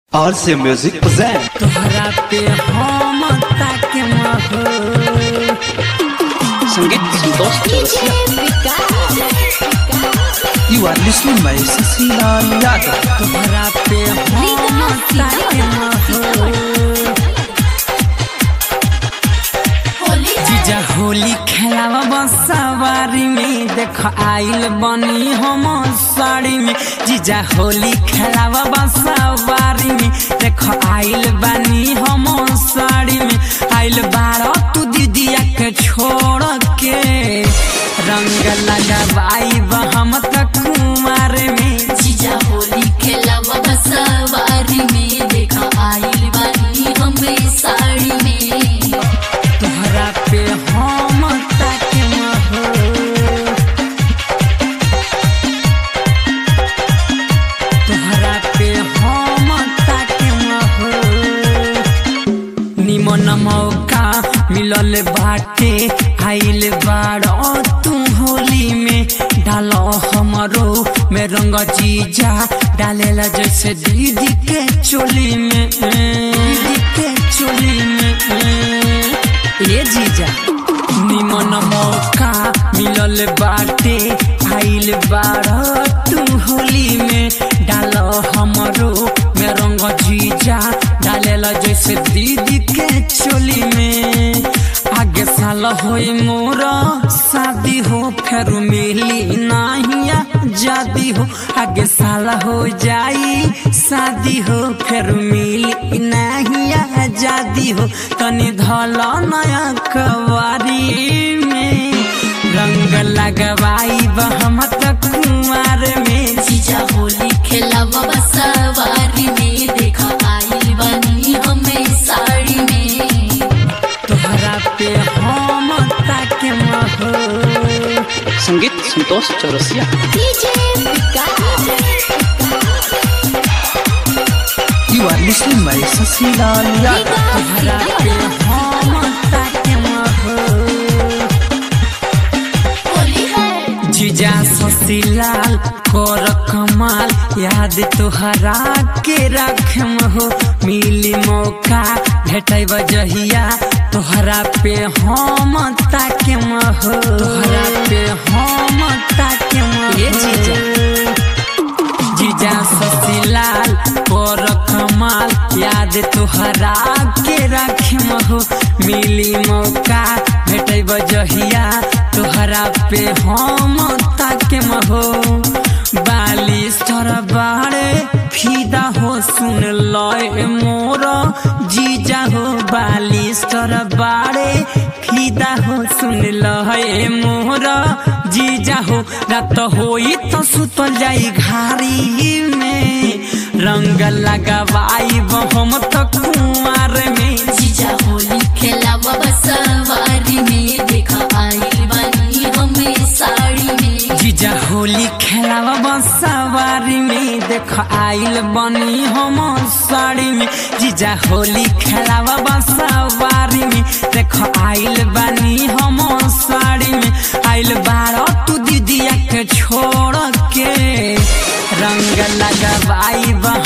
RC Music present तोहरा पे हम ताके महो संगीत Santosh Chaurasia You are listening by Cecilia Yadav तोहरा पे हम ताके महो जीजा होली खेलावा बसवारी में देख आइल बनी हम साड़ी में जीजा होली खेलावा बसवारी में देख आइल बनी हम साड़ी में आइल बारह तू दीदिया के छोड़ के रंग लगावाई हम तक कुमार में जीजा होली खेलावा बसवारी में देखा आइल बानी हमें साड़ी में तोहरा पे हम ताके महो तोहरा पे हम ताके महो निमन मौका मिलल बाटे आइल बाड़ तू होली में डाल हमरो में रंग जीजा डालेला जैसे दीदी के चोली में दीदी के चोली में ये जीजा निमन मौका मिलल बाटे आइल बाड़ तू होली में डाल हमरो में रंग जीजा डालेला जैसे दीदी के चोली में आगे साल होई मोर शादी हो फिर मिली नाहिया जादी हो आगे साल हो जाई शादी हो फिर मिली नाहिया जादी हो तनी धल नया कवारी में रंग लगवाई हम तक कुमार में जीजा होली खेलावा बसवारी में देखा आइल बानी हमें साड़ी में तोहरा पे हम ताके महो संगीत Santosh Chaurasia You are listening by Cecilia Yadav तोहरा पे हम ताके महो होली है जीजा ससीलाल कर कमाल याद तोहरा के रखम हो मिली मौका भेटै बजहिया तोहरा पे हम ताके हो तोहरा पे हम ताके ये जीजा जीजा ससीलाल कर कमाल याद तोहरा के रखम हो मिली मौका भेटै बजहिया तोहरा पे हम ताके हो बालिस्टर बाड़े फिदा हो सुन लय मोर जीजा हो बालिस्टर बाड़े फिदा हो सुन लय मोर जीजा हो रात होई तो सुतल जाई घारी में रंग लगवाई हम तो कुमार में जीजा होली खेलावा बसवारी में देखा आइल बानी हमें साड़ी में जीजा होली खेलावा बसवारी में देख आइल बनी हम साड़ी में जीजा होली खेलावा बसवारी में देख आइल बनी हम साड़ी में आइल बारह तू दीदिया के छोड़ के रंग लगवाई